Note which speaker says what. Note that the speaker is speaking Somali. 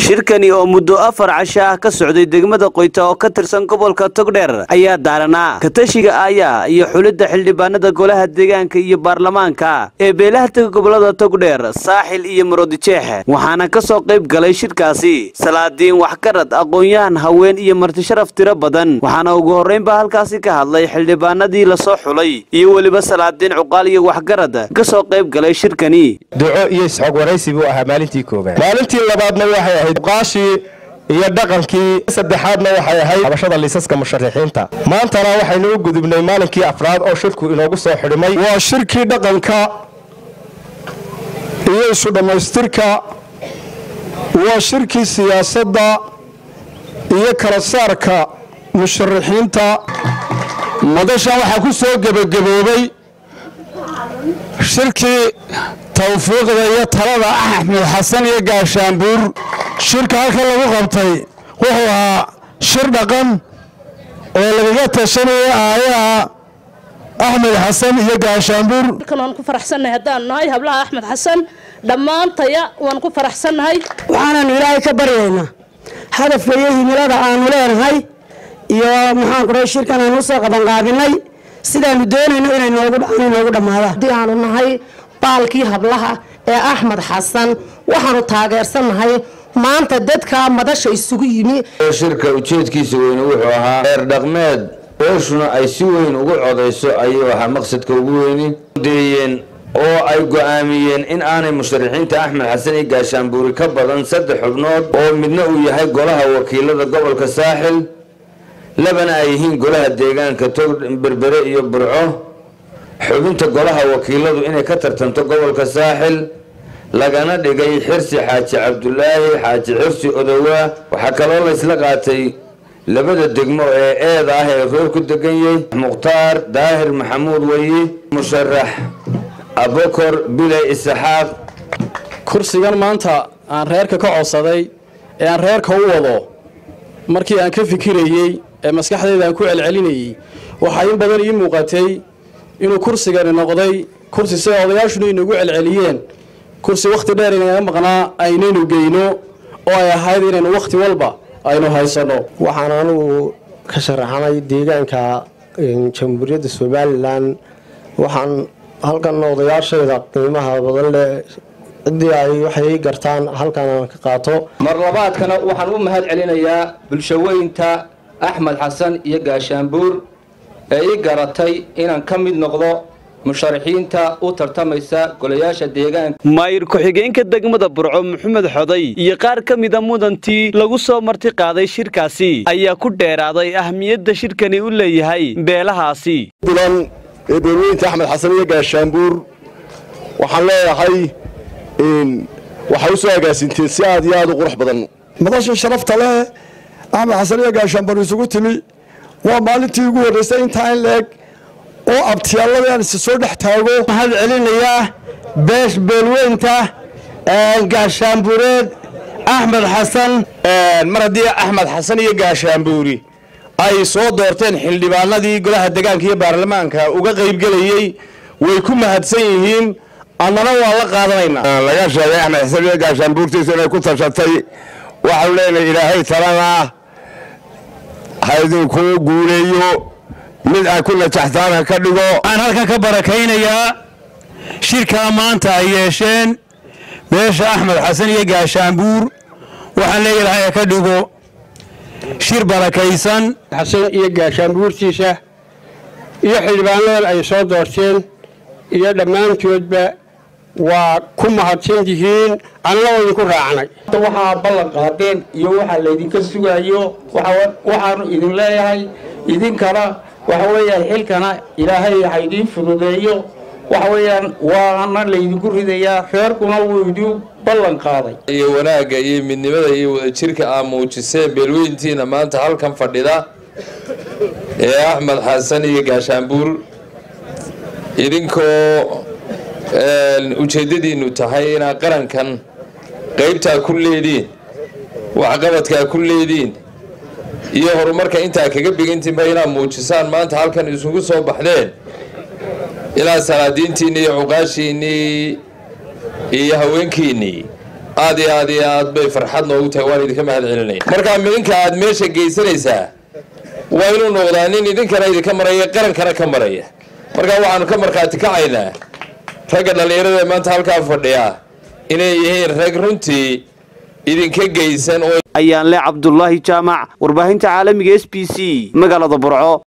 Speaker 1: shirkani oo muddo afar casho ah ka socday degmada qoyta oo ka tirsan gobolka togdheer ayaa daaranaa katashiga aayaa iyo xulidda xildhibaanada golaha deegaanka iyo baarlamaanka ee beelaha tega gobolada togdheer saaxil iyo marodijeex waxaana ka soo qayb galay shirkaasi salaadiin waxgarad aqoon-yahan haween iyo martisharaf tiro badan waxaana ugu horreynba halkaasi ka hadlay xildhibaanadii lasoo xulay iyo weliba salaadiin cuqaal iyo waxgarad ka soo qayb galay shirkani
Speaker 2: duco iyo isxog waraysi buu ahaa maalintii koobaad maalintii labaadna waxay ahayd uqaashii iyo dhaqankii saddexaadna waxay ahayd habashada liisaska musharaxiinta maantana waxaynu u gudubnay maalinkii afraad oo shirku inoogu soo xidhmay
Speaker 3: waa shirkii dhaqanka iyo isu dhammaystirka waa shirkii siyaasadda iyo kala saarka musharaxiinta madasha waxaa ku soo gebagaboobay shirkii tawfiiqda iyo talada axmed xasan iyo gaashaanbuur shirka halka lagu qabtay wuxuu ahaa shir dhaqan oo lagaga tashanaya aayaha axmed xasan iyo gaashaanbuur
Speaker 4: waan ku faraxsannahay haddaan nahay hablaha axmed xasan dhammaantaya waan ku faraxsannahay
Speaker 5: waxaanaanu ilaahay ka baryaynaa hadafka iyo himilada aanu leenahay iyo maxaan ku dhahay shirkan aanu usoo qabanqaabinay sidaanu doonayno inay noogu dhammaadaan
Speaker 6: haddii aanu nahay baalkii hablaha ee axmed xasan waxaanu taageersannahay maanta dadka madasha isugu yimi
Speaker 7: shirka ujeedkiisa weyne wuxuu ahaa reer dhaqmeed beeshuna ay si weyn ugu codayso ayuu ahaa maqsadka ugu weyni deeyeen oo ay go-aamiyeen in aanay musharaxiinta axmed xasan iyo gaashaanbuuri ka badan saddex xubnood oo midna uu yahay golaha wakiilada gobolka saaxil labana ay yihiin golaha deegaanka tog berbere iyo burco xubinta golaha wakiiladu inay ka tartanto gobolka saaxil lagana dhigay xirsi xaaji cabdulaahi xaaji xirsi odowaa waxaa kaloo laysla qaatay labada degmo ee eeda ah ee reer ku degan yahay mukhtaar daahir maxamuud weyi musharax abokor biley isaxaaq
Speaker 8: kursigan maanta aan reerka ka codsaday ee aan reerka u wado markii aan ka fikirayey ee maskaxdayda aan ku celcelinayey waxaa in badan ii muuqatay inuu kursigani noqday kursi sida odayaashuna inagu celceliyeen kursi wakhti dheer inaga maqnaa aynaynu geyno oo ay ahayd inaynu wakhti walba aynu haysanno
Speaker 2: waxaan anugu ka sharaxanay deegaanka jamhuuriyadda somalilan waxaan halkan odayaashayda qiimaha badan leh ciddii ay waxay gartaan halkan aan ka qaato
Speaker 9: mar labaadkana waxaan u mahad celinayaa bulshaweynta axmed xasan iyo gaashaanbuur ee ii garatay inaan ka mid noqdo musharaxiinta u tartamaysa golayaasha deegaanka
Speaker 1: maayir ku-xigeenka degmada burco maxamed xoday iyo qaar ka mida mudantii lagu soo marti qaaday shirkaasi ayaa ku dheeraaday ahmiyadda shirkani u leeyahay beelahaasi
Speaker 3: bulan ee beelweynta axmed xasan iyo gaashaanbuur waxaan leeyahay waxay u soo agaasinteen si aad iyo aad u qurux badan madasha sharafta leh axmed xasan iyo gaashaanbuur isugu timi waa maalintii ugu horreysay intaa in leeg oo abtiyaaladaan isa soo dhex taago
Speaker 5: waxaan celinayaa beesh beelweynta gaashaanbuureed axmed xasan
Speaker 2: mar haddii axmed xasan iyo gaashaanbuuri ay soo doorteen xildhibaanadii golaha degaanka iyo baarlamaanka uga qaybgelayey way ku mahadsan yihiin annana waa la qaadanaynaa
Speaker 3: laga sheegay axmed xasan iyo gaashaanbuurtiisa inay ku tashatay waxaanu leenahay ilaahay talana ha idinkuu guuleeyo mid ay ku najaxtaan ha ka dhigo
Speaker 10: waxaan halkan ka barakaynayaa shirkaa maanta ay yeesheen beesha axmed xasan iyo gaashaanbuur waxaan leeyahay ha ka dhigo shir barakaysan
Speaker 11: xasan iyo gaashaanbuurtiisa iyo xildhibaanadan ay soo doorteen iyo dhammaantoodba waa ku mahadsan yihiin annana waa idinku raacnay
Speaker 12: waxaa ballan qaadeen iyo waxaa laydinka sugayo waxaanu idin leeyahay idinkana waxa weeyaan xilkana ilaahay ha idiin fududeeyo waxa weeyaan waana laydinku ridayaa reerkuna wuu idin ballan qaaday
Speaker 13: iyo wanaagga iyo midnimada iyo wadajirka aa muujiseen beelweyntiina maanta halkan fadhida ee axmed xasan iyo gaashaanbuur idinkoo ujeeddadiinnu tahay inaad qarankan qaybtaa ku leediin waxqabadkaa ku leediin iyo horumarka intaa kaga bigantiinba inaad muujisaan maanta halkan isugu soo baxdeen ilaa salaadiintiinni iyo cuqaashiinnii iyo haweenkiinnii aad iyo aad iyo aad bay farxad noogu tahay waan idinka mahad celinaya markaa midinka aad meesha geysanaysaa waa inuu noqdaa nin idinkana idinka maraya qarankana ka maraya markaa waxaanu ka markhaati kacaynaa ragga dhallinyarada maanta halkaa fadhiya inay yihiin rag runtii idinka geysan oo
Speaker 1: ayaan le cabdulaahi jaamac warbaahinta caalamiga s b c magaalada burco